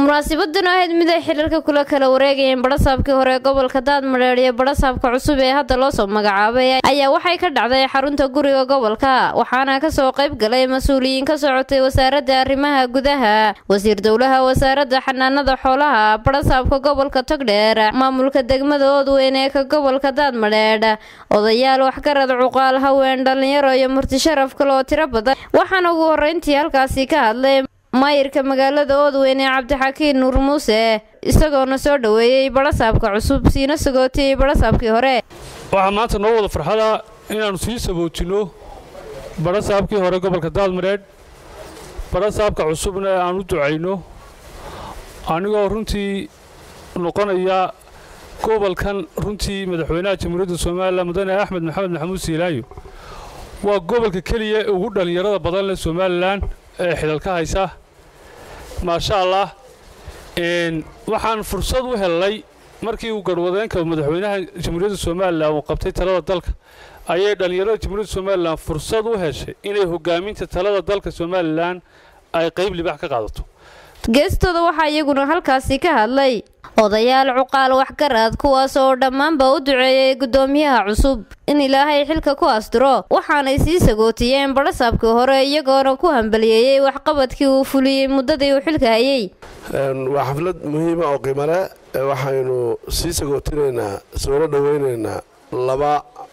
munaasibadan ahayd mid ay xilalka kula kala wareegayeen badhasaabkii hore ee gobolka daadmadheer iyo badhasaabka cusub ee hadda loo soo magacaabay ayaa waxay ka dhacday xarunta guriga gobolka waxaana kasoo qayb galay mas-uuliyiin ka socotay wasaaradda arrimaha gudaha wasiir dowlaha wasaaradda xanaanada xoolaha badhasaabka gobolka togdheer maamulka degmada oodweyn ee ka gobolka daadmadheedh odayaal waxgarad cuqaal haween dhalinyaro iyo murti sharaf kale oo tiro badan waxaana ugu horeyntii halkaasi ka hadlay maayirka magaalada oodweyn ee cabdixakiin nuur muuse isagoona soo dhoweeyey badhasaabka cusub siina sagootiyey badhasaabkii hore waxaa maanta noo wada farxada inaannu sii saboojinno badhasaabkii hore gobolka daadmareedh badhasaabka cusubna aan u ducayno anigoo runtii noqonaya gobolkan runtii madaxweynaha jamhuuriyadda somalilan mudane axmed maxamed maxamuud siilaayo waa gobolka keliya ee ugu dhallinyarada badan leh somalilan ee xidalka haysa maasha allah waxaan fursad u hellay markii uu garwadeenka madaxweynaha jamhuuriyadda somalilan uu qabtay talada dalka ayay dhallinyarada jamhuuriyadda somalilan fursad u heshay inay hogaaminta talada dalka somalilan ay qayb libax ka qaadato geestooda waxaa iyaguna halkaasi ka hadlay odayaal cuqaal waxgarad kuwaas oo dhammaanba u duceeyey guddoomiyaha cusub in ilaahay xilka ku astiro waxaanay sii sagootiyeen badhasaabkii hore iyagoona ku hambaliyeeyey waxqabadkii uu fuliyey muddadii uu xilka hayey waa xaflad muhiima oo qiimale waxaynu sii sagootinaynaa soona dhoweynaynaa laba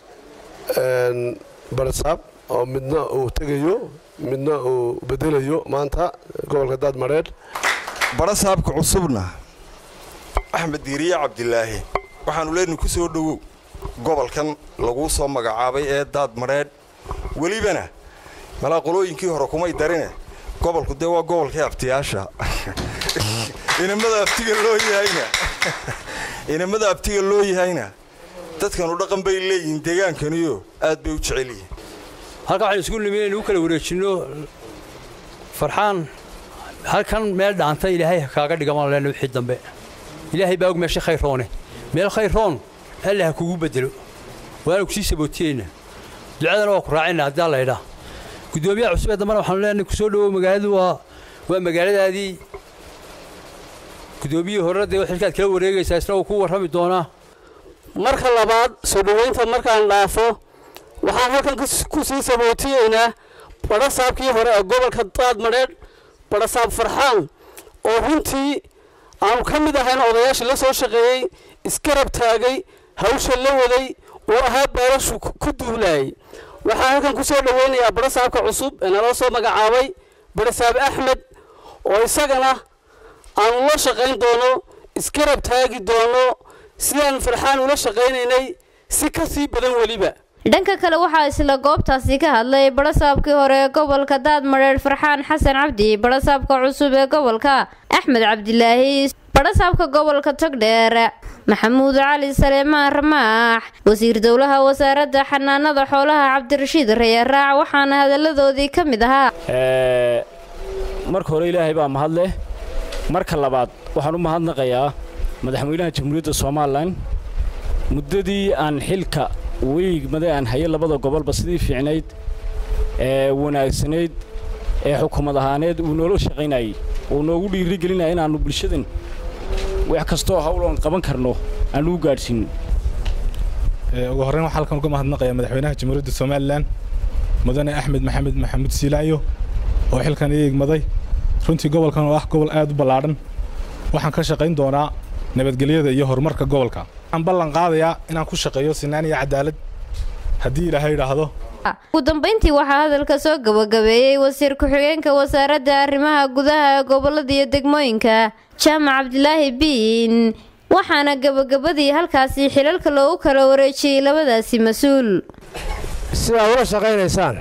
badhasaab oo midna uu tegayo midna uu bedelayo maanta gobolka daadmareedh badhasaabka cusubna axmed diiriye cabdilaahi waxaannu leenahay ku soo dhowow gobolkan laguu soo magacaabay ee daadmadheedh welibana malaa qolooyinkii hore kumay darine gobolku dee waa gobolkii abtiyaasha inamada abtiga loo yahayna inamada abtiga loo yahayna dadkanu dhaqan bay leeyihiin deegaankaniyo aad bay u jecel yihiin halkan waxaynu isku nimi inaynu u kala wareejinno farxaan halkan meel dhaanta ilaahay kaaga dhigamaan leenna wixii dambe ilaahay baa og meesha khayroone meel khayroon alla ha kugu bedelo waana kusii sabootiyeynaa ducadana waa ku raacayna haddii alla idhaa guddoomiyaha cusub ee dambana waxaanu leenahay ku soo dhowow magaaladu waa waa magaaladaadii guddoomiyihii horena dee xilkaad kala wareegaysaa isna uu ku warrami doonaa marka labaad soo dhowaynta markaan dhaafo waxaan halkan ku sii sabootiyeynaa badhasaabkii hore ee gobolka daadmadheedh badhasaab farxaan oo runtii aanu ka mid ahayn odayaashii la soo shaqeeyey iskarab taagay hawsha la waday oo ahaa beelashu ku duulaayay waxaan halkan ku soo dhoweynayaa badhasaabka cusub ee naloo soo magacaabay badhasaab axmed oo isagana aanu la shaqayn doono iskarab taagi doono sidaan farxaan ula shaqaynaynay si ka sii badan weliba dhanka kale waxaa isla goobtaasi ka hadlay badhasaabkii hore ee gobolka daadmadheer farxaan xasan cabdi badhasaabka cusub ee gobolka axmed cabdilaahi badhasaabka gobolka togdheer maxamuud cali saleemaan ramaax wasiir dowlaha wasaaradda xanaanada xoolaha cabdirashiid rayaraac waxaana hadalladoodii ka mid ahaa marka hore ilaahay baa mahadleh marka labaad waxaan u mahadnaqayaa madaxweynaha jamhuuriyadda somalilan muddadii aan xilka weygmada aan haye labada gobolba sidii fiicnayd ee wanaagsanayd ee xukuumad ahaaneed uu noola shaqaynayay uu noogu dhiirigelinaya inaannu bulshadan wax kastoo hawloon qaban karno aan ugu gaadhsiinno ugu horreyn waxaa halkan uga mahadnaqayaa madaxweynaha jamhuuriyadda somalilan mudane axmed maxamed maxamuud siilaayo oo xilkan ii igmaday runtii gobolkan oo ah gobol aad u ballaadhan waxaan ka shaqayn doonaa nabadgelyada iyo horumarka gobolka waxaan ballan qaadayaa inaan ku shaqeeyo sinaan iyo cadaalad haddii ilaahay idhaahdo ugu dambayntii waxaa hadalka soo gabagabeeyey wasiir ku-xigeenka wasaaradda arrimaha gudaha ee gobollada iyo degmooyinka jaamac cabdilaahi biin waxaana gabagabadii halkaasi xilalka loogu kala wareejiyey labadaasi mas-uul sidaa ula shaqaynaysaan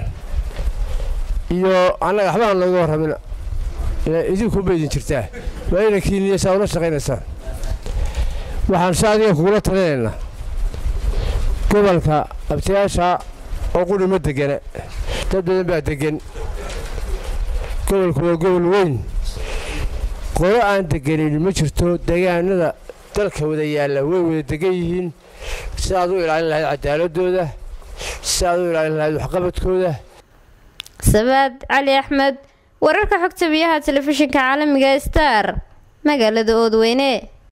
iyo annaga waxbaan looga warramin idinkunba idin jirtaa waa ina kiiniya saa ula shaqaynaysaan waxaan si adiga kugula talinaynaa gobolka abtiyaasha oo quri ma degana dad badan baa deggan gobolku waa gobol weyn qolo aan deganin ma jirto degaanada dalka wada yaalla way wada degan yihiin si aad u ilaalin lahayd cadaaladooda si aad u ilaalin lahayd waxqabadkooda sabaad cali axmed wararka xogta biyaha telefishinka caalamiga star magaalada oodweyne